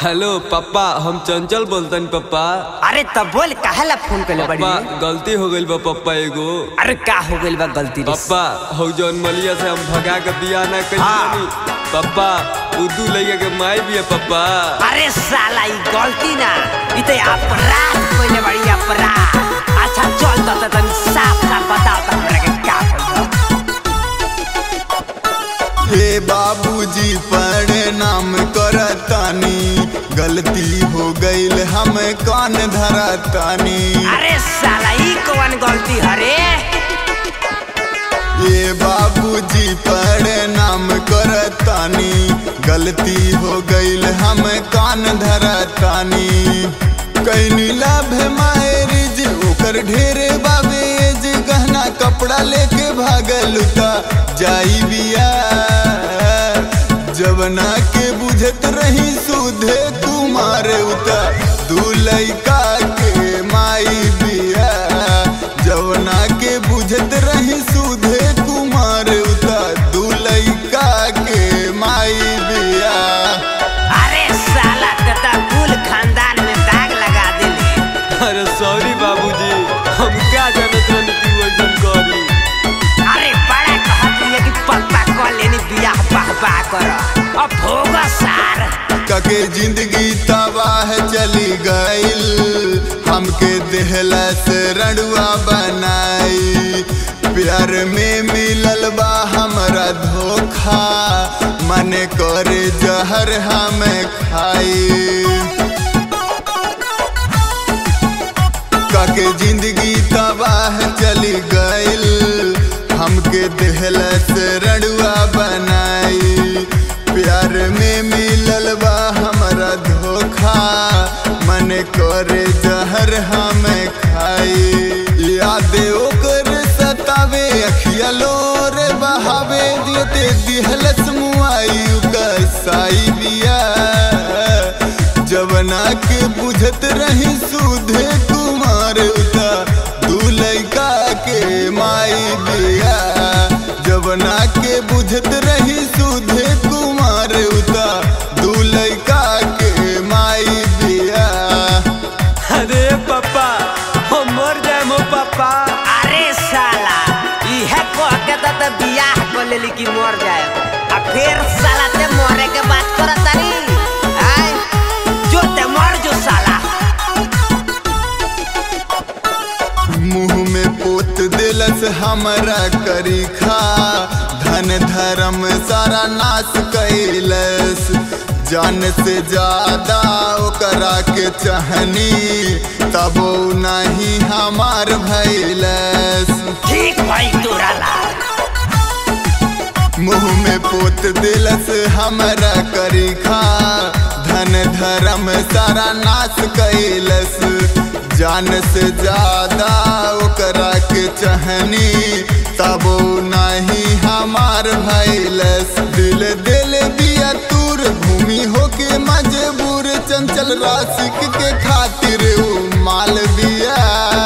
Hello पापा हम चंचल बोलतन पापा अरे तब बोल काहेला फोन कइले बड़ी पापा गलती हो गइल बा पापा एगो अरे का हो गइल बा गलती रे पापा हो जौन मलिया से हम भगा के बियाह ना कइल हाँ। बानी पापा उदू लइका के माई भी है पापा अरे साला ई गलती ना ई तो अपराध कइले बड़ी अपराध अच्छा चल त त तनी साफ साफ बताओ त हमरा के का कइल हे बाबूजी प्रणाम करतानी गलती हो गईल हम कान धरतानी अरे साला ई कौन गलती हरे ये बाबूजी प्रणाम करतानी गलती हो गईल हम कान धरतानी कैनी लाभ मायरिज ओकर ढेरे बाबेज गहना कपड़ा लेके भागल ता जाई बिया जवना के बुझत रही सुधे कुमार उता दू लइका के माई बिया जवना के बुझत रही सुधे कुमार उता दू लइका के माई बिया अरे साला त त कुल खानदान में दाग लगा देले अरे सॉरी बाबूजी हम क्या जानत रहनी तू वैसन करी अरे बड़ा कहत रही कि पप्पा कह लेनी बियाह बाह बाह कर अब भोगा सार कके जिंदगी तबाह चली गईल हमके देहलस रड़ुआ बनाई प्यार में मिलल बा हमरा धोखा मन करे जहर हमें खाई काके जिंदगी तबाह चली गईल हमके देहलस रड़ुआ बनाई प्यार में मिलल बा हमरा धोखा मन करे जहर हमें खाई याद ओकर सतावे अखिया लोर बहावे दियते दिहलस मुआई कसाई बिया जवना के बुझत रही सुधे कुमार उता दू लइका के माई बिया जवना के बुझत रही सुधे कुमार उता दू लइका के माई बिया अरे पापा हम मर जाए हो पापा अरे साला इहे कह के त त बियाह कर लेली कि मर जाए आ फिर साला ते मरे के बात करत तारी आय जो ते मर जो साला मुंह में पोत दिलस हमरा करी खा धन धर्म सारा नाश कैलस जान से ज्यादा ओकरा के चाहनी तबो नहीं हमार भैलस ठीक भाई तोरा ला मुंह में पोत दिलस हमरा करी खा धन धर्म सारा नाश कैलस जान से ज्यादा ओकरा के चाहनी तबो नहीं हमार भैलस दिल दिल बिया तूर भूमि होके मजबूर चंचल राशिक के खातिर ऊ माल बिया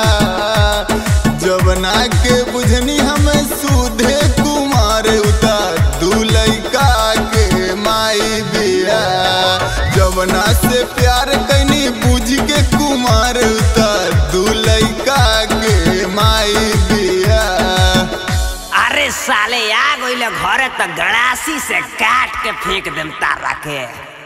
जवना के बुझनी हमें सुधे कुमार उता दू लइका के माई बिया जवना से प्यार कैनी बुझ के कुमार उता दू लइका के माई बिया अरे साले आ गइले घरे त गड़ासी से काट के फेंक देम तारा के